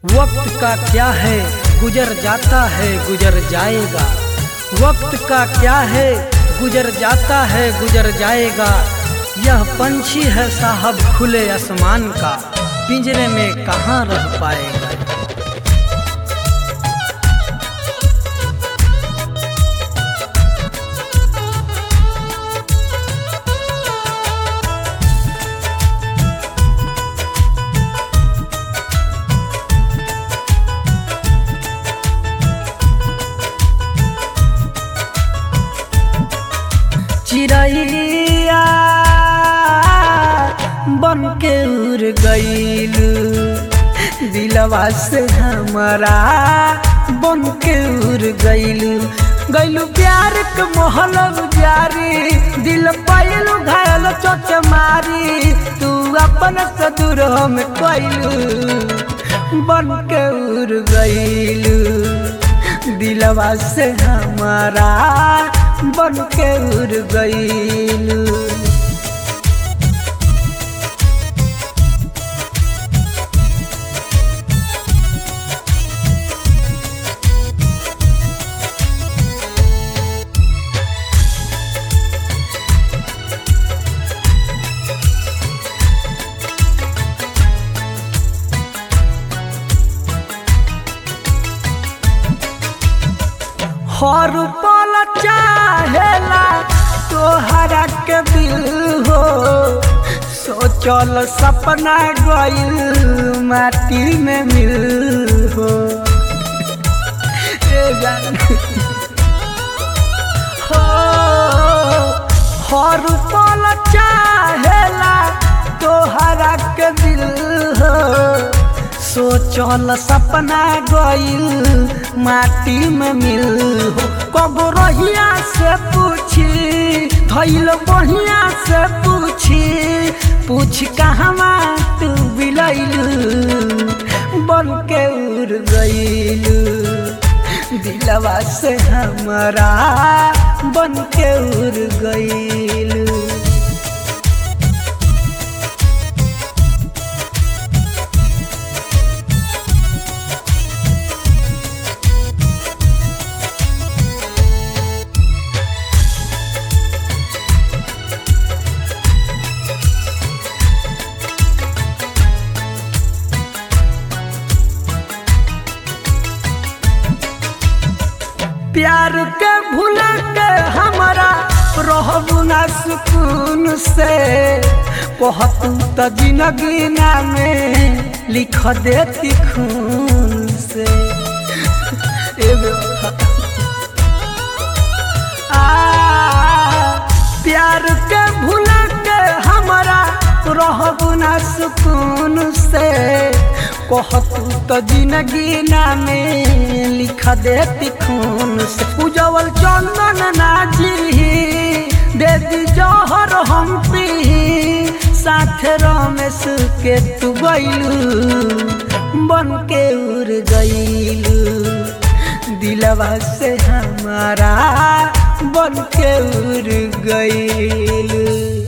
वक्त का क्या है गुजर जाता है गुजर जाएगा वक्त का क्या है गुजर जाता है गुजर जाएगा यह पंछी है साहब खुले आसमान का पिंजरे में कहाँ रह पाएगा चिड़ैया बन के उड़ गईल दिलवा से हमारा बन के उड़ गईल गईलू प्यार के मोहल जारी दिल पैलू घायल चोट मारी तू अपन से दूर हम कैलू बन के उड़ गईलू दिलवा से हमारा बन के उड़ गईलू हर पल चाहेला तोहरा के दिल हो सोचल सपना गइल माटी में मिल हो ए जान हो हर पल चाहेला तोहरा के दिल हो सोचल सपना गइल माटी में मिल हो कब रहिया से पूछी धैल बढ़िया से पूछी पूछ कहवा तू बिलैल बन के उड़ गइल दिलवा से हमारा बन के उड़ गइल प्यार के भूला के हमारा रहबू ना सुकून से कहतू तो जिंदगी में लिख देती खून से ए बेवफा। आ, प्यार के भूला के हमारा रहबू ना सुकून से कहतू तो जिंदगी में लिख देती खून से उजवल चंदन नाजी दे दी जौहर हम पी साथ रमेश के तू गईलू बन के उड़ गईलू दिलवा से हमारा बन के उड़ गईलू